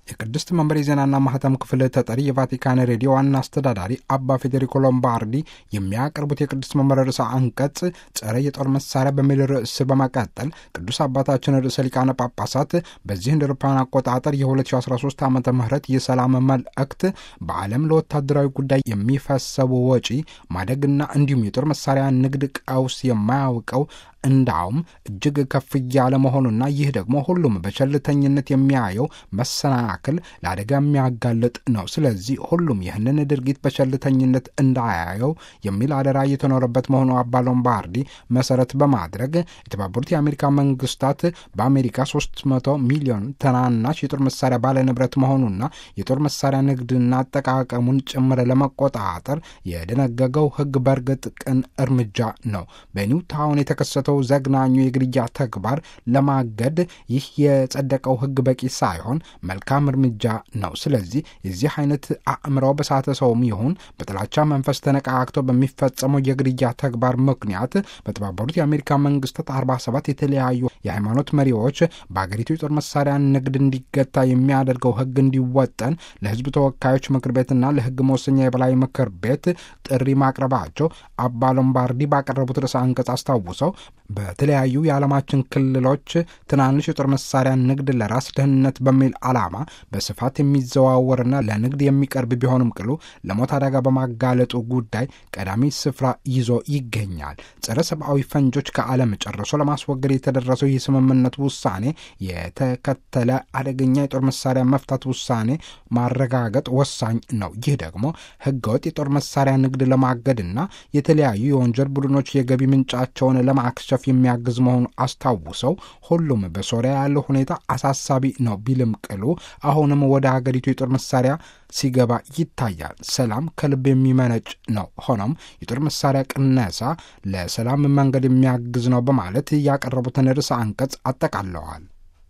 የቅድስት መንበር የዜናና ማህተም ክፍል ተጠሪ የቫቲካን ሬዲዮ ዋና አስተዳዳሪ አባ ፌዴሪኮ ሎምባርዲ የሚያቀርቡት የቅድስት መንበር ርዕሰ አንቀጽ ጸረ የጦር መሳሪያ በሚል ርዕስ በመቀጠል ቅዱስ አባታችን ርዕሰ ሊቃነ ጳጳሳት በዚህ እንደ አውሮፓውያን አቆጣጠር የ2013 ዓ ም የሰላም መልእክት በዓለም ለወታደራዊ ጉዳይ የሚፈሰቡ ወጪ ማደግና እንዲሁም የጦር መሳሪያ ንግድ ቀውስ የማያውቀው እንዳውም እጅግ ከፍ እያለ መሆኑና ይህ ደግሞ ሁሉም በቸልተኝነት የሚያየው መሰናክል ለአደጋ የሚያጋልጥ ነው። ስለዚህ ሁሉም ይህንን ድርጊት በቸልተኝነት እንዳያየው የሚል አደራ እየተኖረበት መሆኑ አባ ሎምባርዲ መሰረት በማድረግ የተባበሩት የአሜሪካ መንግስታት በአሜሪካ 300 ሚሊዮን ትናናሽ የጦር መሳሪያ ባለንብረት መሆኑና የጦር መሳሪያ ንግድና አጠቃቀሙን ጭምር ለመቆጣጠር የደነገገው ሕግ በእርግጥ ቅን እርምጃ ነው። በኒው ታውን የተከሰተው ዘግናኙ የግድያ ተግባር ለማገድ ይህ የጸደቀው ሕግ በቂ ሳይሆን መልካም እርምጃ ነው። ስለዚህ የዚህ አይነት አእምሮ በሳተ ሰውም ይሁን በጥላቻ መንፈስ ተነቃቅተው በሚፈጸመው የግድያ ተግባር ምክንያት በተባበሩት የአሜሪካ መንግስታት 47 የተለያዩ የሃይማኖት መሪዎች በአገሪቱ የጦር መሳሪያ ንግድ እንዲገታ የሚያደርገው ሕግ እንዲወጠን ለሕዝብ ተወካዮች ምክር ቤትና ለሕግ መወሰኛ የበላይ ምክር ቤት ጥሪ ማቅረባቸው አባ ሎምባርዲ ባቀረቡት ርዕሰ አንቀጽ አስታውሰው በተለያዩ የዓለማችን ክልሎች ትናንሽ የጦር መሳሪያ ንግድ ለራስ ደህንነት በሚል ዓላማ በስፋት የሚዘዋወርና ለንግድ የሚቀርብ ቢሆንም ቅሉ ለሞት አደጋ በማጋለጡ ጉዳይ ቀዳሚ ስፍራ ይዞ ይገኛል። ጸረ ሰብአዊ ፈንጆች ከዓለም ጨርሶ ለማስወገድ የተደረሰው የስምምነት ውሳኔ የተከተለ አደገኛ የጦር መሳሪያ መፍታት ውሳኔ ማረጋገጥ ወሳኝ ነው። ይህ ደግሞ ህገወጥ የጦር መሳሪያ ንግድ ለማገድና የተለያዩ የወንጀል ቡድኖች የገቢ ምንጫቸውን ለማክሸፍ የሚያግዝ መሆኑ አስታውሰው ሁሉም በሶሪያ ያለው ሁኔታ አሳሳቢ ነው ቢልም ቅሉ አሁንም ወደ ሀገሪቱ የጦር መሳሪያ ሲገባ ይታያል። ሰላም ከልብ የሚመነጭ ነው። ሆኖም የጦር መሳሪያ ቅነሳ ለሰላም መንገድ የሚያግዝ ነው በማለት ያቀረቡትን ርዕሰ አንቀጽ አጠቃለዋል።